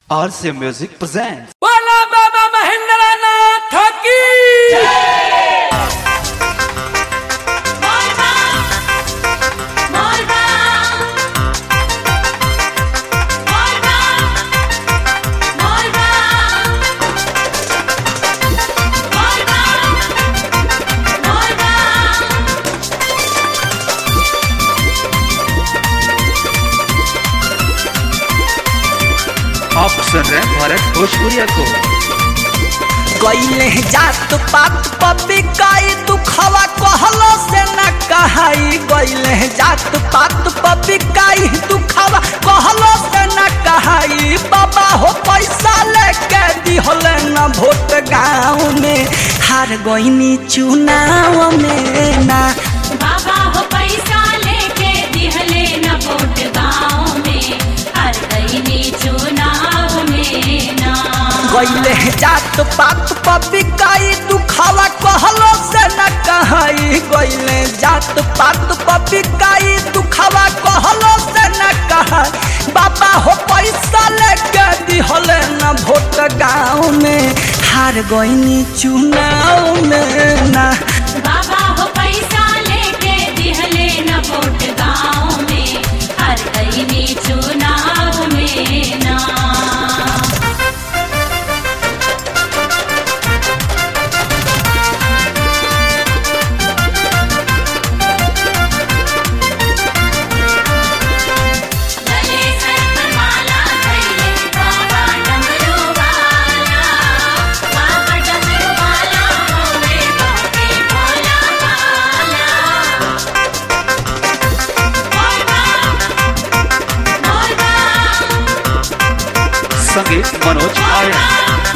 RC Music presents. बोला बाबा महेंद्र नाथ की Morba, Morba, Morba, Morba, Morba, Morba. आप सुन रहे हैं भारत भोजपुरिया को गईले जात पात पपी काई दुखवा कहलो से न कहाई गईले जात पात पपी काई दुखवा कहलो से न कहाई बाबा हो पैसा लेके दिहले न भोट गाँव में हार गईनी चुनाव में ना बाबा हो पैसा लेके दिहले न वोट गाँव में हर गईनी चुनाव में ना गईले जात पात पपी काई दुखवा कहलो से न कहाई गईले जात पात पपी काई दुखवा कहलो से न कहाई बाबा हो पैसा लेके दिहले न भोट गाँव में हार गईनी चुनाव में ना बाबा हो पैसा लेके दिहले न वोट गाँव में हर गईनी चुनाव में ना गले सर माला धैले बाबा डमरू वाला बाबा डमरू वाला होवे बाके भोला वाला मोरबा मोरबा संगीत मनोज आर्य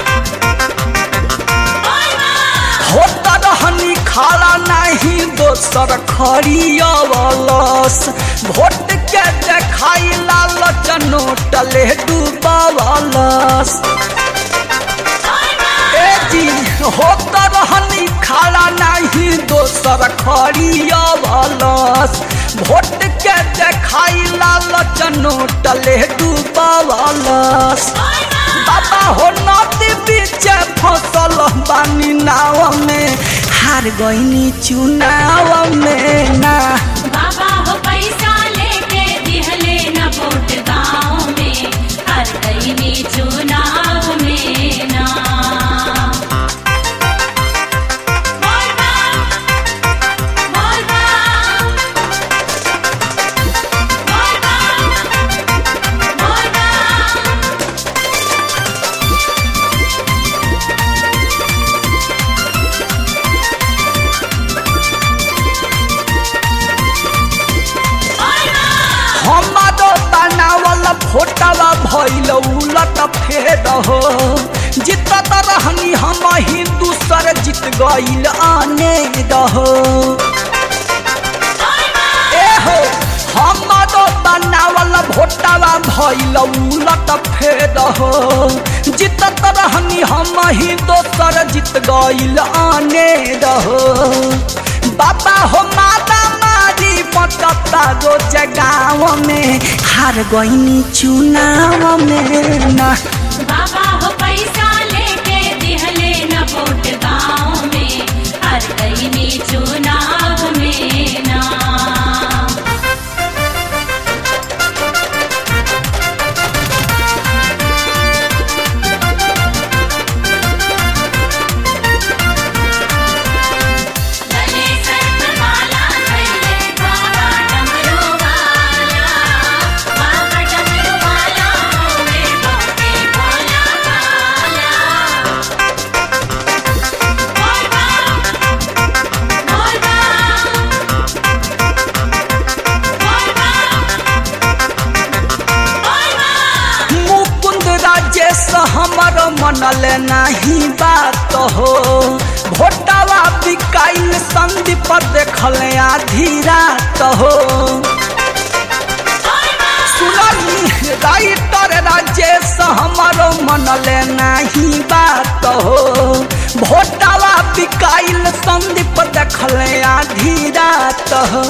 होता रहनी खाला नहीं दोसर खरियवलस भोट के देखाई लालच नोटले डूबवलस ए जी होता रहनी खाला नहीं दोसर खरियवलस भोट के देखाई लालच नोटले डूबवलस बाबा हो नदी बीच फसल बानी नाव में हार गईनी चुनाव में ना बाबा हो पैसा लेके दिहले न वोट गाँव में हर गईनी चुनाव में ना मोरबा मोरबा मोरबा मोरबा हमारो बनावल फोटवा भइल उलट फेर हो जितत रहनी हम ही दूसर जीत गइल आने रहो ए हो हमारो बनावल भोटवा भइल उलट फेर हो जितत रहनी हम ही दोसर जीत गइल आने रहो बाबा हो माता मारी पटता रोज गाँव में हार गईनी चुनाव में ना बाबा हो पैसा लेके दिहले न वोट गाँव में हर गईनी चुनाव में ना गले सर माला धैले बाबा डमरू वाला बाबा डमरू वाला होवे बाके भोला वाला मोरबा मोरबा मोरबा मोरबा मुकुंद राजेश हमर मनल नहीं बात हो भोटवा बिकाइल संदीप देखल आधी रात हो सुननी राइटर राजेश हमर मनल नहीं बात हो भोटवा बिकाइल संदीप देखल आधी रात हो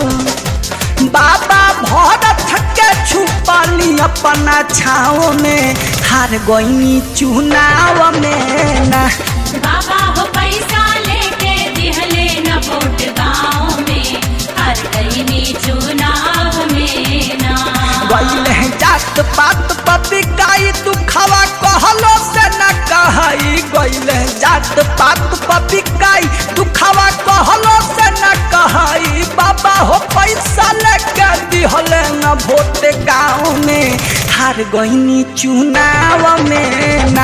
बाबा भरत के छुपाली अपना छाओ में हार गईनी चुनाव में ना बाबा हो पैसा लेके दिहले न वोट गाँव में हर गईनी चुनाव में ना गईले जात पात पपिकाई तू खवा कहलो से न कहई गईले जात पात पपिकाई तू खवा कहलो से न कहई बाबा हो पैसा लेके दिहले न वोट गाँव में हार गईनी चुनाव में